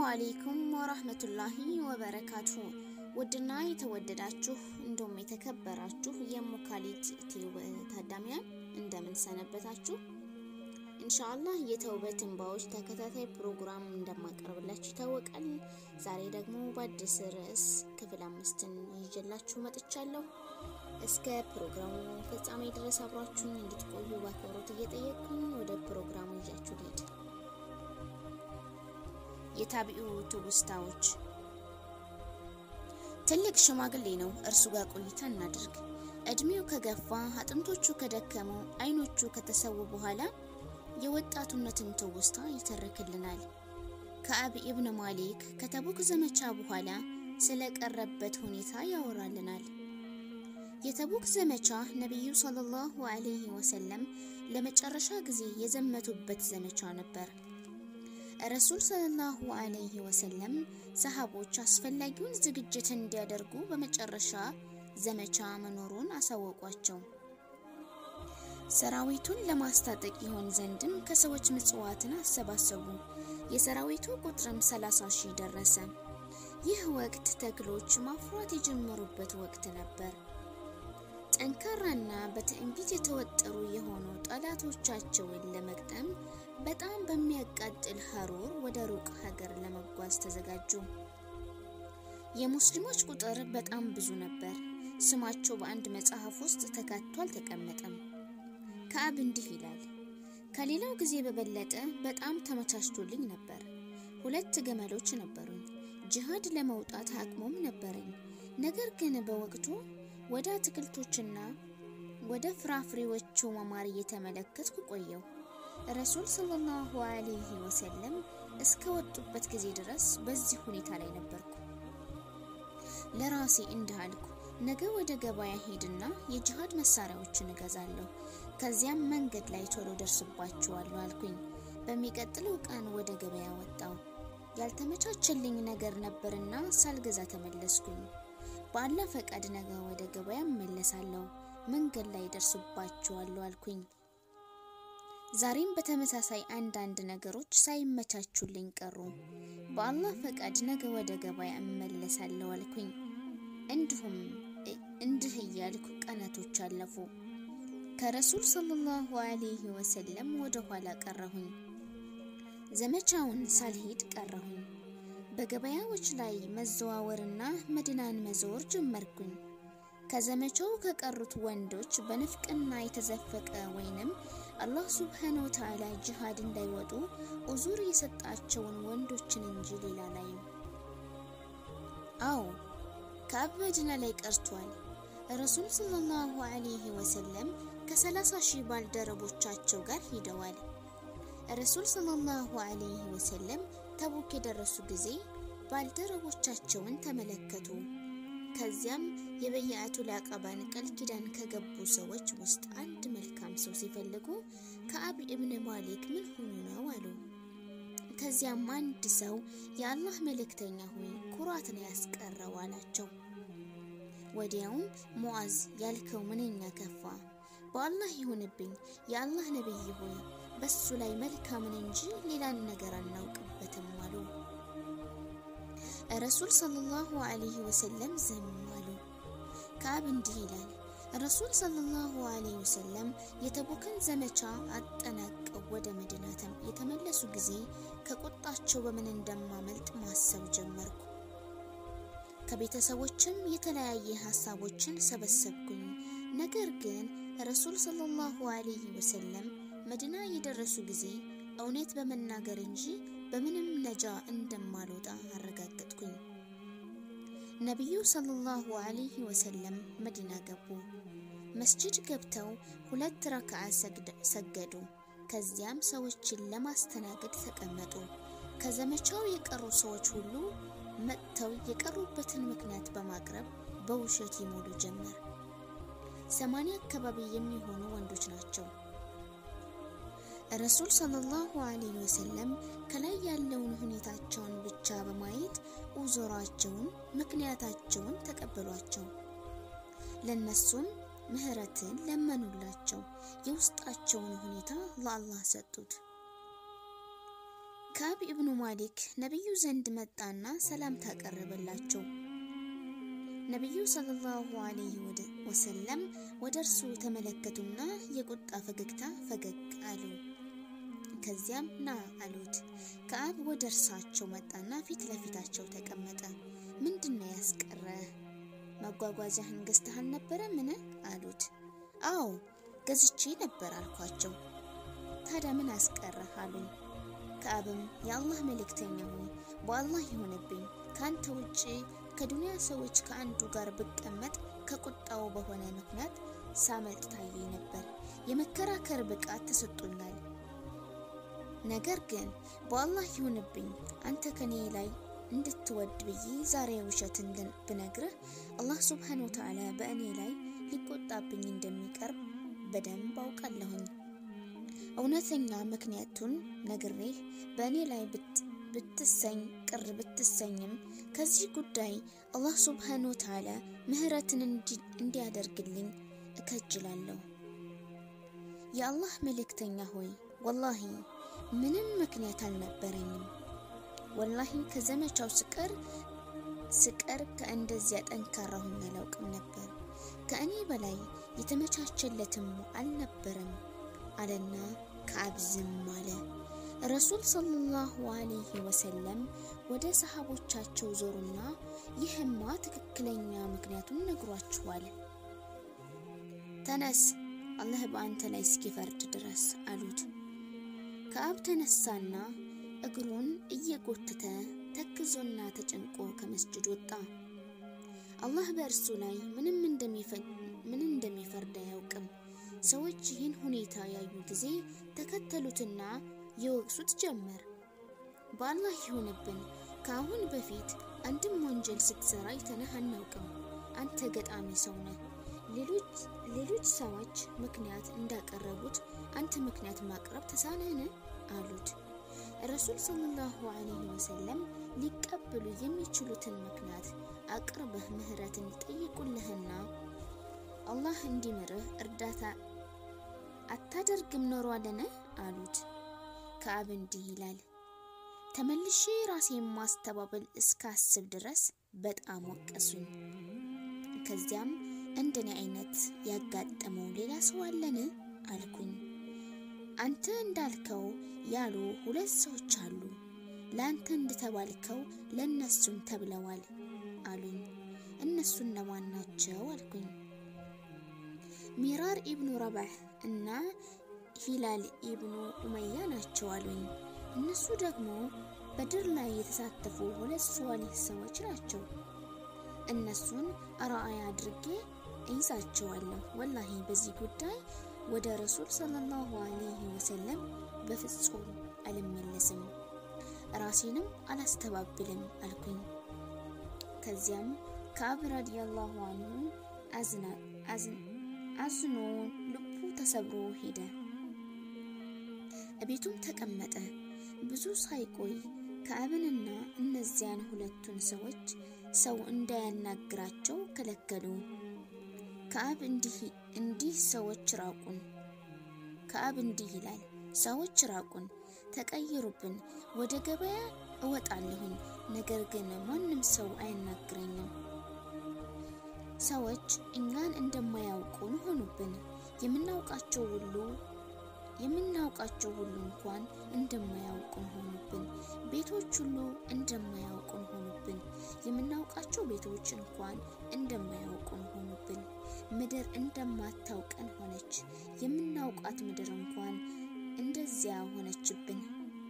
አሌይኩም ወራህመቱላሂ ወበረካቱ። ውድና የተወደዳችሁ እንዲሁም የተከበራችሁ የሙካሊት ቲዩብ ታዳሚያን እንደምን ሰነበታችሁ? ኢንሻአላህ የተውበት እንባዎች ተከታታይ ፕሮግራም እንደማቀርብላችሁ ይታወቃል። ዛሬ ደግሞ በአዲስ ርዕስ ክፍል አምስትን ይዤላችሁ መጥቻለሁ። እስከ ፕሮግራሙ ፍጻሜ ድረስ አብራችሁን እንድትቆዩ በአክብሮት እየጠየቅኩኝ ወደ ፕሮግራሙ ይዣችሁ ልሄድ። የታቢኡ ትውስታዎች ትልቅ ሽማግሌ ነው። እርሱ ጋር ቆይታ እናድርግ። እድሜው ከገፋ አጥንቶቹ ከደከሙ አይኖቹ ከተሰዉ በኋላ የወጣቱነትን ትውስታ ይተርክልናል። ከአብ ኢብን ማሊክ ከተቡክ ዘመቻ በኋላ ስለቀረበት ሁኔታ ያወራልናል። የተቡክ ዘመቻ ነቢዩ ሰለላሁ ዐለይሂ ወሰለም ለመጨረሻ ጊዜ የዘመቱበት ዘመቻ ነበር። ረሱል ሰለላሁ ዐለይሂ ወሰለም ሰሃቦች አስፈላጊውን ዝግጅት እንዲያደርጉ በመጨረሻ ዘመቻ መኖሩን አሳወቋቸው። ሰራዊቱን ለማስታጠቅ ይሆን ዘንድም ከሰዎች ምጽዋትን አሰባሰቡ። የሰራዊቱ ቁጥርም ሰላሳ ሺህ ደረሰ። ይህ ወቅት ተክሎች ማፍራት የጀመሩበት ወቅት ነበር። ጠንካራና በትዕቢት የተወጠሩ የሆኑ ጠላቶቻቸውን ለመግጠም በጣም በሚያቃጥል ሐሩር ወደ ሩቅ ሀገር ለመጓዝ ተዘጋጁ። የሙስሊሞች ቁጥር በጣም ብዙ ነበር። ስማቸው በአንድ መጽሐፍ ውስጥ ተካቶ አልተቀመጠም። ከአብ እንዲህ ይላል፣ ከሌላው ጊዜ በበለጠ በጣም ተመቻችቶልኝ ነበር። ሁለት ገመሎች ነበሩኝ። ጅሃድ ለመውጣት አቅሙም ነበረኝ። ነገር ግን በወቅቱ ወደ አትክልቶችና ወደ ፍራፍሬዎቹ መማር እየተመለከትኩ ቆየው። ረሱል ሰለላሁ ዐለይሂ ወሰለም እስከ ወጡበት ጊዜ ድረስ በዚህ ሁኔታ ላይ ነበርኩ። ለራሴ እንዲህ አልኩ፣ ነገ ወደ ገበያ ሄድና የጅሃድ መሳሪያዎችን እገዛለሁ። ከዚያም መንገድ ላይ ቶሎ ደርስባቸዋለሁ አልኩኝ። በሚቀጥለው ቀን ወደ ገበያ ወጣው። ያልተመቻቸልኝ ነገር ነበርና ሳልገዛ ተመለስኩኝ። በአላህ ፈቃድ ነገ ወደ ገበያ እመለሳለሁ፣ መንገድ ላይ ደርስባቸዋለሁ አልኩኝ። ዛሬም በተመሳሳይ አንዳንድ ነገሮች ሳይመቻቹልኝ ቀሩ። በአላህ ፈቃድ ነገ ወደ ገበያ እመለሳለሁ አልኩኝ። እንዲሁም እንዲህ እያልኩ ቀናቶች አለፉ። ከረሱል ሰለላሁ ዐለይሂ ወሰለም ወደ ኋላ ቀረሁኝ። ዘመቻውን ሳልሄድ ቀረሁኝ። በገበያዎች ላይ መዘዋወርና መዲናን መዞር ጀመርኩኝ። ከዘመቻው ከቀሩት ወንዶች በንፍቅና የተዘፈቀ ወይንም አላህ ሱብሓነሁ ወተዓላ ጅሃድ እንዳይወጡ ኡዙር የሰጣቸውን ወንዶችን እንጂ ሌላ ላይ አዎ ከአብ መዲና ላይ ቀርቷል። ረሱል ሰለላሁ ዐለይሂ ወሰለም ከሰላሳ ሺህ ባልደረቦቻቸው ጋር ሂደዋል። ረሱል ሰለላሁ ዐለይሂ ወሰለም ተቡክ የደረሱ ጊዜ ባልደረቦቻቸውን ተመለከቱ። ከዚያም የበየአቱል አቀባን ቃል ኪዳን ከገቡ ሰዎች ውስጥ አንድ መልካም ሰው ሲፈልጉ ከአብ ኢብን ማሊክ ምን ሆኑ ነው አሉ። ከዚያም አንድ ሰው የአላህ መልእክተኛ ሆይ ኩራትን ያስቀረው አላቸው። ወዲያውም ሙዓዝ ያልከው ምንኛ ከፋ፣ በአላህ ይሁንብኝ የአላህ ነቢይ ሆይ በሱ ላይ መልካምን እንጂ ሌላን ነገር አናውቅበትም አሉ። ረሱል ሰለላሁ ዐለይሂ ወሰለም ዝም አሉ። ከአብ እንዲህ ይላል፣ ረሱል ሰለላሁ ዐለይሂ ወሰለም የተቡክን ዘመቻ አጠናቀው ወደ መዲና የተመለሱ ጊዜ ከቁጣቸው በምን እንደማመልጥ ማሰብ ጀመርኩ። ከቤተሰቦችም የተለያየ ሀሳቦችን ሰበሰብኩኝ። ነገር ግን ረሱል ሰለላሁ ዐለይሂ ወሰለም መዲና የደረሱ ጊዜ እውነት በመናገር እንጂ በምንም ነጃ እንደማልወጣ አረጋገጥኩኝ። ነቢዩ ሰለላሁ ዐለይሂ ወሰለም መዲና ገቡ። መስጂድ ገብተው ሁለት ረክዓ ሰገዱ። ከዚያም ሰዎችን ለማስተናገድ ተቀመጡ። ከዘመቻው የቀሩ ሰዎች ሁሉ መጥተው የቀሩበትን ምክንያት በማቅረብ በውሸት ይሞሉ ጀመር። ሰማንያ አካባቢ የሚሆኑ ወንዶች ናቸው። ረሱል ሰለላሁ ዐለይሂ ወሰለም ከላይ ያለውን ሁኔታቸውን ብቻ በማየት ኡዙራቸውን፣ ምክንያታቸውን ተቀበሏቸው። ለነሱም ምህረትን ለመኑላቸው። የውስጣቸውን ሁኔታ ለአላህ ሰጡት። ከአብ ኢብኑ ማሊክ ነቢዩ ዘንድ መጣና ሰላምታ ቀረበላቸው። ነቢዩ ሰለላሁ ዐለይሂ ወሰለም ወደ እርሱ ተመለከቱና የቁጣ ፈገግታ ፈገግ አሉ። ከዚያም ና አሉት። ከአብ ወደ እርሳቸው መጣና ፊት ለፊታቸው ተቀመጠ። ምንድን ነው ያስቀረህ? መጓጓዣህን ገዝተህ አልነበረ ምን አሉት። አዎ ገዝቼ ነበር አልኳቸው። ታዲያ ምን አስቀረህ አሉኝ። ከአብም የአላህ መልእክተኛ ሆይ በአላህ ይሆንብኝ ከአንተ ውጭ ከዱንያ ሰዎች ከአንዱ ጋር ብቀመጥ ከቁጣው በሆነ ምክንያት ሳመልጥ ታየኝ ነበር። የመከራከር ብቃት ተሰጥቶኛል። ነገር ግን በአላህ ይሁንብኝ አንተ ከኔ ላይ እንድትወድ ብዬ ዛሬ ውሸትን ብነግርህ አላህ ሱብሓነሁ ወተዓላ በእኔ ላይ ሊቆጣብኝ እንደሚቀርብ በደንብ አውቃለሁኝ። እውነተኛ ምክንያቱን ነግሬህ በእኔ ላይ ብትሰኝ ቅር ብትሰኝም ከዚህ ጉዳይ አላህ ሱብሓነሁ ወተዓላ ምህረትን እንዲያደርግልኝ እከጅላለሁ። የአላህ መልእክተኛ ሆይ ወላሂ ምንም ምክንያት አልነበረኝም። ወላሂ ከዘመቻው ስቀር ስቀር ከእንደዚያ ጠንካራ ሆኜ አላውቅም ነበር። ከእኔ በላይ የተመቻቸለትም አልነበረም አለና ከአብ ዝም አለ። ረሱል ሰለላሁ ዐለይሂ ወሰለም ወደ ሰሃቦቻቸው ዞሩና ይህማ ትክክለኛ ምክንያቱን ነግሯችኋል፣ ተነስ አላህ በአንተ ላይ እስኪፈርድ ድረስ አሉት። ከአብ ተነሳና እግሩን እየጎተተ ተክዞና ተጨንቆ ከመስጅድ ወጣ። አላህ በእርሱ ላይ ምንም ምን እንደሚፈርድ አያውቅም። ሰዎች ይህን ሁኔታ ያዩ ጊዜ ተከተሉትና የወቅሱት ጀመር። በአላህ ይሁንብን ከአሁን በፊት አንድም ወንጀል ስትሰራ አይተንህ አናውቅም። አንተ ገጣሚ ሰው ነህ። ሌሎች ሰዎች ምክንያት እንዳቀረቡት አንተ ምክንያት ማቅረብ ተሳነህን? አሉት። ረሱል ሰለላሁ ዐለይሂ ወሰለም ሊቀበሉ የሚችሉትን ምክንያት አቅርበህ ምህረትን ይጠይቁልህና አላህ እንዲምርህ እርዳታ አታደርግም ኖሯለን? አሉት። ከአብ እንዲህ ይላል፣ ተመልሼ ራሴን ማስተባበል እስካስብ ድረስ በጣም ወቀሱኝ። ከዚያም እንደኔ አይነት ያጋጠመው ሌላ ሰው አለን አልኩኝ። አንተ እንዳልከው ያሉ ሁለት ሰዎች አሉ። ለአንተ እንደተባልከው ለእነሱም ተብለዋል አሉኝ። እነሱ እነማን ናቸው አልኩኝ። ሚራር ኢብኑ ረባህ እና ሂላል ኢብኑ ኡመያ ናቸው አሉኝ። እነሱ ደግሞ በድር ላይ የተሳተፉ ሁለት ሷሊህ ሰዎች ናቸው። እነሱን አርአያ አድርጌ እይዛቸዋለሁ። ወላሂ በዚህ ጉዳይ ወደ ረሱል ሰለላሁ ዐለይሂ ወሰለም በፍጹም አልመለስም፣ ራሴንም አላስተባብልም አልኩኝ። ከዚያም ከአብ ረዲየላሁ አንሁ አዝኖ ልቡ ተሰብሮ ሄደ። እቤቱም ተቀመጠ። ብዙ ሳይቆይ ከአብንና እነዚያን ሁለቱን ሰዎች ሰው እንዳያናግራቸው ከለከሉ። ከአብ እንዲህ ሰዎች ራቁን። ከአብ እንዲህ ይላል፣ ሰዎች ራቁን፣ ተቀይሩብን። ወደ ገበያ እወጣለሁኝ፣ ነገር ግን ማንም ሰው አያናግረኝም። ሰዎች እኛን እንደማያውቁን ሆኑብን። የምናውቃቸው ሁሉ የምናውቃቸው ሁሉ እንኳን እንደማያውቁን ሆኑብን። ቤቶች ሁሉ እንደማያውቁን ሆኑብን። የምናውቃቸው ቤቶች እንኳን እንደማያውቁን ሆኑብን። ምድር እንደማታውቀን ሆነች። የምናውቃት ምድር እንኳን እንደዚያ ሆነችብን።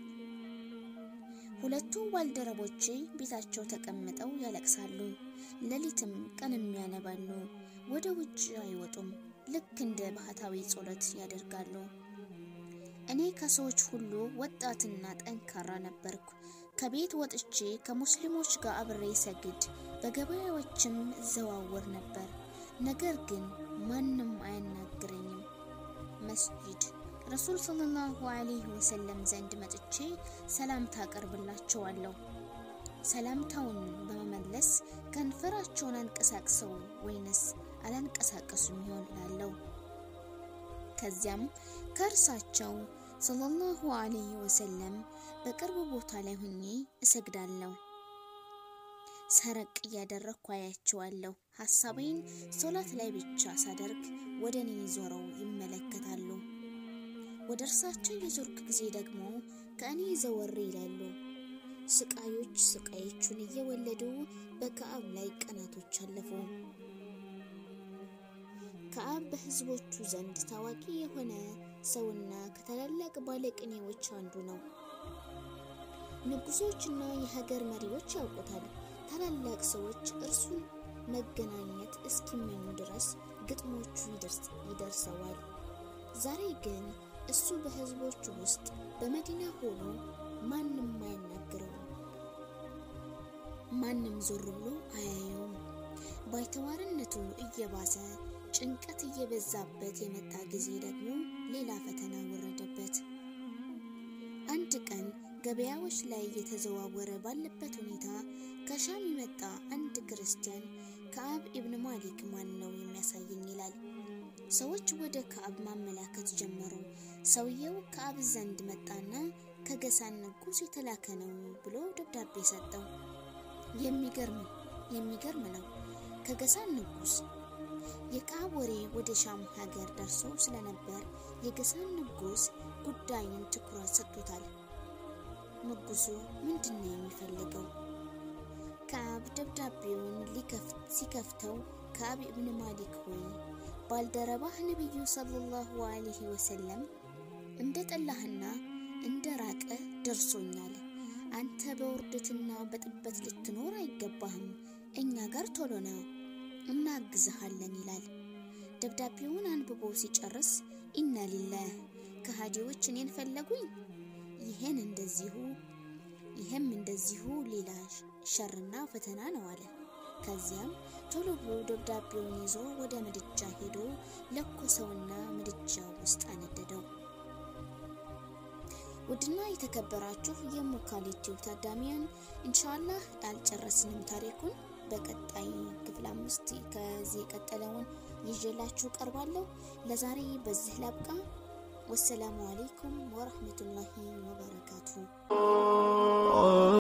ሁለቱ ባልደረቦቼ ቤታቸው ተቀምጠው ያለቅሳሉ፣ ሌሊትም ቀንም ያነባሉ። ወደ ውጭ አይወጡም። ልክ እንደ ባህታዊ ጸሎት ያደርጋሉ። እኔ ከሰዎች ሁሉ ወጣትና ጠንካራ ነበርኩ። ከቤት ወጥቼ ከሙስሊሞች ጋር አብሬ ሰግድ፣ በገበያዎችም እዘዋወር ነበር። ነገር ግን ማንም አያናግረኝም። መስጂድ ረሱል ሰለላሁ ዐለይሂ ወሰለም ዘንድ መጥቼ ሰላምታ አቀርብላቸዋለሁ። ሰላምታውን በመመለስ ከንፈራቸውን አንቀሳቅሰው ወይንስ አላንቀሳቀሱም ይሆን እላለሁ። ከዚያም ከእርሳቸው ሰለላሁ ዐለይሂ ወሰለም በቅርብ ቦታ ላይ ሆኜ እሰግዳለሁ። ሰረቅ እያደረግኩ አያቸዋለሁ። ሀሳቤን ሶላት ላይ ብቻ ሳደርግ ወደ እኔ ዞረው ይመለከታሉ። ወደ እርሳቸው የዞርክ ጊዜ ደግሞ ከእኔ ዘወር ይላሉ። ስቃዮች ስቃዮቹን እየወለዱ በከአብ ላይ ቀናቶች አለፉ። ከአብ በሕዝቦቹ ዘንድ ታዋቂ የሆነ ሰውና ከታላላቅ ባለቅኔዎች አንዱ ነው። ንጉሶችና የሀገር መሪዎች ያውቁታል። ታላላቅ ሰዎች እርሱን መገናኘት እስኪመኙ ድረስ ግጥሞቹ ይደርሰዋል። ዛሬ ግን እሱ በሕዝቦቹ ውስጥ በመዲና ሆኖ ማንም አያናግረውም። ማንም ዞር ብሎ አያየውም። ባይተዋርነቱ እየባሰ ጭንቀት እየበዛበት የመጣ ጊዜ ደግሞ ሌላ ፈተና ወረደበት። አንድ ቀን ገበያዎች ላይ እየተዘዋወረ ባለበት ሁኔታ ከሻም የመጣ አንድ ክርስቲያን ከአብ ኢብን ማሊክ ማን ነው የሚያሳየኝ ይላል። ሰዎች ወደ ከአብ ማመላከት ጀመሩ። ሰውየው ከአብ ዘንድ መጣና ከገሳን ንጉሥ የተላከ ነው ብሎ ደብዳቤ ሰጠው። የሚገርም የሚገርም ነው። ከገሳን ንጉሥ የከአብ ወሬ ወደ ሻም ሀገር ደርሶ ስለነበር የገሳን ንጉሥ ጉዳዩን ትኩረት ሰጥቶታል። ንጉሱ ምንድን ነው የሚፈልገው? ከአብ ደብዳቤውን ሲከፍተው ከአብ ኢብን ማሊክ ሆይ ባልደረባህ ነቢዩ ሰለላሁ ዐለይሂ ወሰለም እንደ ጠላህና እንደ ራቀ ደርሶኛል። አንተ በውርደትና በጥበት ልትኖር አይገባህም። እኛ ጋር ቶሎና እናግዝሃለን ይላል። ደብዳቤውን አንብቦ ሲጨርስ ኢና ሊላህ ከሃዲዎች እኔን ፈለጉኝ፣ ይሄን እንደዚሁ ይህም እንደዚሁ ሌላ ሸርና ፈተና ነው አለ። ከዚያም ቶሎ ብሎ ደብዳቤውን ይዞ ወደ ምድጃ ሄዶ ለኮሰውና ምድጃ ውስጥ አነደደው። ውድና የተከበራችሁ የሙካሊቲው ታዳሚያን ኢንሻአላህ አልጨረስንም ታሪኩን በቀጣይ ክፍል አምስት ከዚህ የቀጠለውን ይዤላችሁ ቀርባለሁ። ለዛሬ በዚህ ላብቃ። ወሰላሙ አሌይኩም ወረህመቱላሂ ወበረካቱ።